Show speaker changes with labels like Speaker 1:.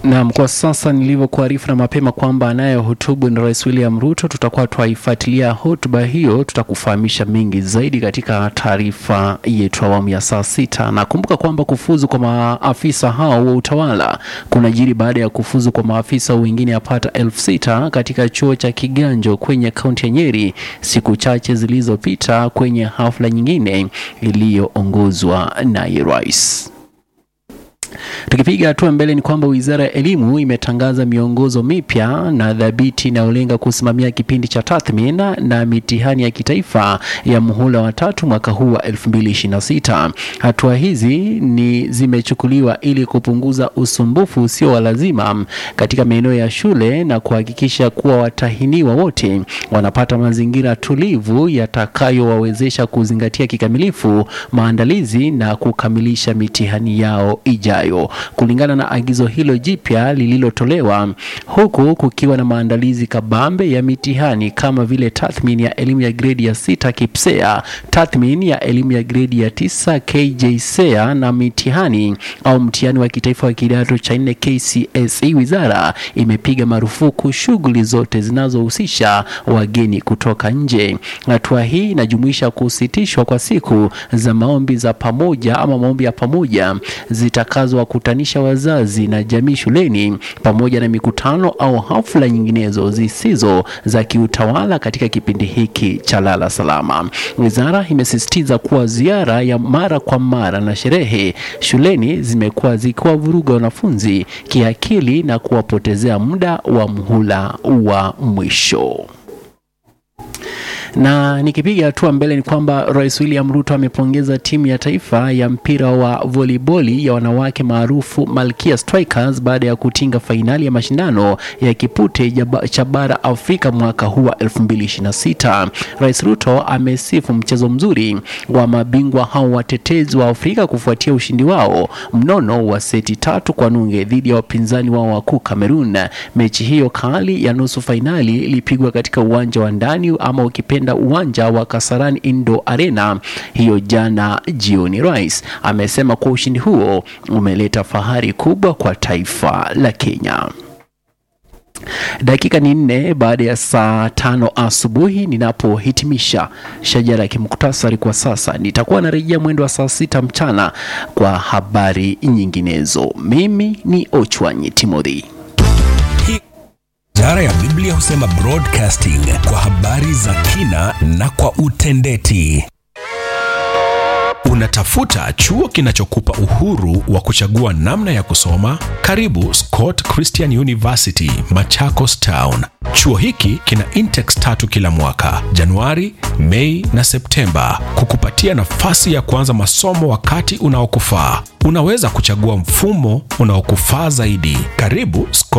Speaker 1: Naam, kwa sasa nilivyokuarifu na mapema kwamba anayehutubu ni Rais William Ruto, tutakuwa twaifuatilia hotuba hiyo, tutakufahamisha mengi zaidi katika taarifa yetu awamu ya saa sita. Na kumbuka kwamba kufuzu kwa maafisa hao wa utawala kunajiri baada ya kufuzu kwa maafisa wengine yapata elfu sita katika chuo cha Kiganjo kwenye kaunti ya Nyeri siku chache zilizopita kwenye hafla nyingine iliyoongozwa naye rais. Tukipiga hatua mbele ni kwamba Wizara ya Elimu imetangaza miongozo mipya na dhabiti inayolenga kusimamia kipindi cha tathmini na mitihani ya kitaifa ya muhula wa tatu mwaka huu wa 2026. Hatua hizi ni zimechukuliwa ili kupunguza usumbufu usio wa lazima katika maeneo ya shule na kuhakikisha kuwa watahiniwa wote wanapata mazingira tulivu yatakayowawezesha kuzingatia kikamilifu maandalizi na kukamilisha mitihani yao ijayo. Kulingana na agizo hilo jipya lililotolewa, huku kukiwa na maandalizi kabambe ya mitihani kama vile tathmini ya elimu ya gredi ya sita KIPSEA, tathmini ya elimu ya gredi ya tisa KJSEA na mitihani au mtihani wa kitaifa wa kidato cha nne KCSE. Wizara imepiga marufuku shughuli zote zinazohusisha wageni kutoka nje. Hatua hii inajumuisha kusitishwa kwa siku za maombi za pamoja ama maombi ya pamoja zitakazowakutanisha wazazi na jamii shuleni pamoja na mikutano au hafla nyinginezo zisizo za kiutawala katika kipindi hiki cha lala salama. Wizara imesisitiza kuwa ziara ya mara kwa mara na sherehe shuleni zimekuwa zikiwavuruga wanafunzi kiakili na kuwapotezea muda wa mhula wa mwisho na nikipiga hatua mbele ni kwamba Rais William Ruto amepongeza timu ya taifa ya mpira wa voliboli ya wanawake maarufu Malkia Strikers baada ya kutinga fainali ya mashindano ya kipute cha bara Afrika mwaka huu wa 2026. Rais Ruto amesifu mchezo mzuri wa mabingwa hao watetezi wa Afrika kufuatia ushindi wao mnono wa seti tatu kwa nunge dhidi ya wapinzani wao wakuu Cameroon. Mechi hiyo kali ya nusu fainali ilipigwa katika uwanja wa ndani ama ukipenda uwanja wa Kasarani Indo Arena hiyo jana jioni. Rais amesema kuwa ushindi huo umeleta fahari kubwa kwa taifa la Kenya. Dakika ni nne baada ya saa tano asubuhi ninapohitimisha shajara ya kimuktasari kwa sasa. Nitakuwa narejea mwendo wa saa sita mchana kwa habari nyinginezo. Mimi ni Ochwanyi Timothy.
Speaker 2: Idara ya Biblia husema broadcasting kwa habari za kina na kwa utendeti. Unatafuta chuo kinachokupa uhuru wa kuchagua namna ya kusoma? Karibu Scott Christian University, Machakos Town. Chuo hiki kina intex tatu kila mwaka, Januari, Mei na Septemba, kukupatia nafasi ya kuanza masomo wakati unaokufaa. Unaweza kuchagua mfumo unaokufaa zaidi. Karibu Scott